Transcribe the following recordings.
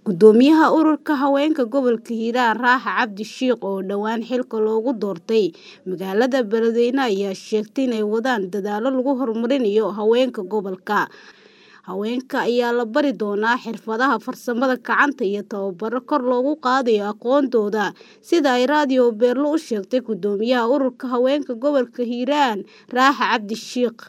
Gudoomiyaha Ururka Haweenka Gobolka Hiiraan Raaxa Cabdi Shiikh oo dhowaan xilka loogu doortay magaalada Beledweyne ayaa sheegtay inay wadaan dadaallo lagu horumarinayo haweenka gobolka. Haweenka ayaa la bari doonaa xirfadaha farsamada gacanta iyo tababaro kor loogu qaadayo aqoontooda sida ay Radio Beerlo u sheegtay Gudoomiyaha Ururka Haweenka Gobolka Hiiraan Raaxa Cabdi Shiikh.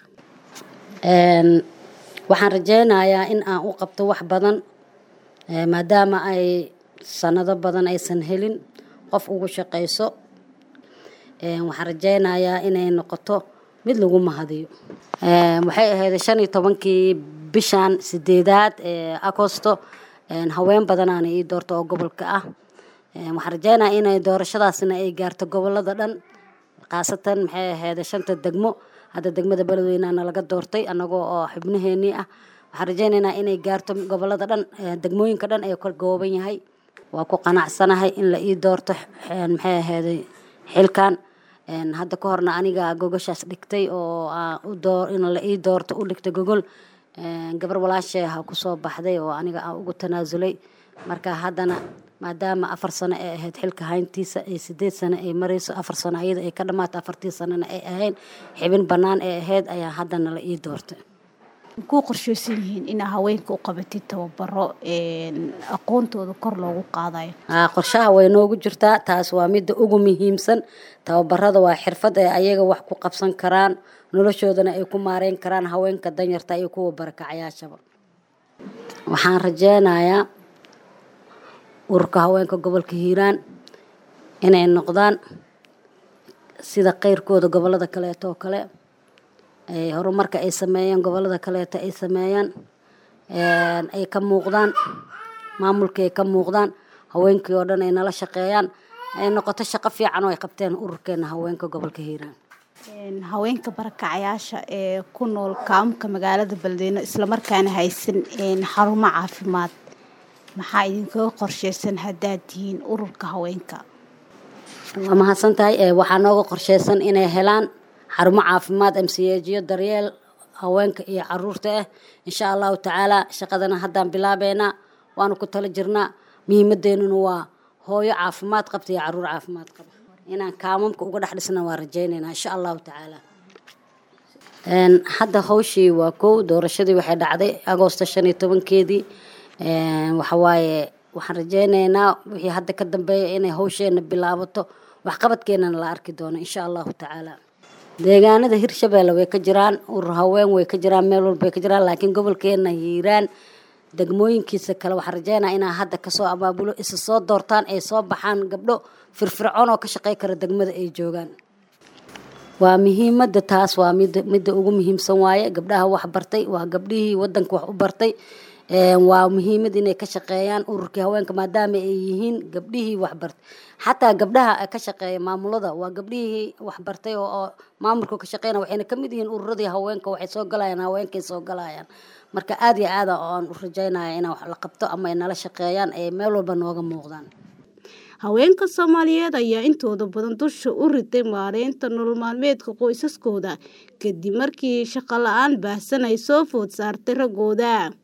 Waxaan rajeynayaa in aan u qabto wax badan maadaama ay sanado badan aysan helin qof ugu shaqeyso waxaan rajeynayaa inay noqoto mid lagu mahadiyo waxay ahayd shan iyo tobankii bishan sideedaad ee agosto haween badanaana ii doorto oo gobolka ah waxaan rajeynayaa inay doorashadaasna ay gaarto gobolada dhan khaasatan maxay ahayd shanta degmo hadda degmada beledweynena laga doortay anagoo oo xubnaheenii ah waxaan rajeyneynaa inay gaarto gobolada dhan degmooyinka dhan ee ka kooban yahay waa ku qanacsanahay in la ii doorto maxay ahayd xilkan hadda ka horna aniga gogoshaas dhigtay oo in la ii doorto u dhigtay gogol gabar walaashay ha kusoo baxday oo aniga aan ugu tanaasulay marka haddana maadaama afar sano ay ahayd xilka hayntiisa ay sideed sano ay marayso afar sano ayada ay ka dhamaato afartii sanona ay ahayn xibin bannaan ay ahayd ayaa haddana la ii doortay ku qorsheysan yihiin inaa haweenka u qabatid tababaro aqoontooda kor loogu qaadayo qorshaha way noogu jirtaa taas waa midda ugu muhiimsan tababarada waa xirfad ay ayaga wax ku qabsan karaan noloshoodana ay ku maareyn karaan haweenka danyarta iyo kuwa barakacayaashaba waxaan rajeynayaa ururka haweenka gobolka hiiraan inay noqdaan sida keyrkooda gobolada kaleeto oo kale horumarka ay sameeyaan gobolada kaleeto ay sameeyaan ay ka muuqdaan maamulkii ay ka muuqdaan haweenkii oo dhan ay nala shaqeeyaan ay noqoto shaqo fiican oo ay qabteen ururkeena haweenka gobolka hiiraan haweenka barakacayaasha ee ku nool kaamka magaalada beledweyne islamarkaana haysan xarumo caafimaad maxaa idinkaga qorsheysan haddaad tihiin ururka haweenka waa mahadsan tahay waxaa nooga qorsheysan inay helaan xarumo caafimaad amsiyeejiyo daryeel haweenka iyo caruurta ah insha allahu tacaala shaqadana haddaan bilaabeynaa waanu ku tala jirnaa muhiimadeenuna waa hooyo caafimaad qabta iyo caruur caafimaad qaba inaan kaamamka uga dhex dhisna waa rajeyneynaa insha allahu tacaala hadda hawshii waa kow doorashadii waxay dhacday agoosto shan iyo tobankeedii waxawaaye waxaan rajeyneynaa wixii hadda ka dambeeya inay hawsheena bilaabato waxqabadkeenana la arki doono insha allahu tacaala deegaanada hirshabeelle way ka jiraan urur haween way ka jiraan meel walba way ka jiraan laakiin gobolkeena hiiraan degmooyinkiisa kale waxaan rajeynaa inaa hadda kasoo abaabulo isa soo doortaan ay soo baxaan gabdho firfircoon oo ka shaqey kara degmada ay joogaan waa muhiimada taas waa mid midda ugu muhiimsan waaye gabdhaha wax bartay waa gabdhihii wadanka wax u bartay waa muhiimad inay ka shaqeeyaan ururkii haweenka maadaama ay yihiin gabdhihii waxbartay xataa gabdhaha ka shaqeeya maamulada waa gabdhihii waxbartay oo maamulka ka shaqeyna waxayna kamid yihiin ururadii haweenka waxay soo galayaan haweenkay soo galayaan marka aada iyo aada aan u rajeynaya inaan wax la qabto ama ay nala shaqeeyaan ay meel walba nooga muuqdaan haweenka soomaaliyeed ayaa intooda badan dusha u riday maareynta nolol maalmeedka qoysaskooda kadib markii shaqo la-aan baahsan ay soo food saartay raggooda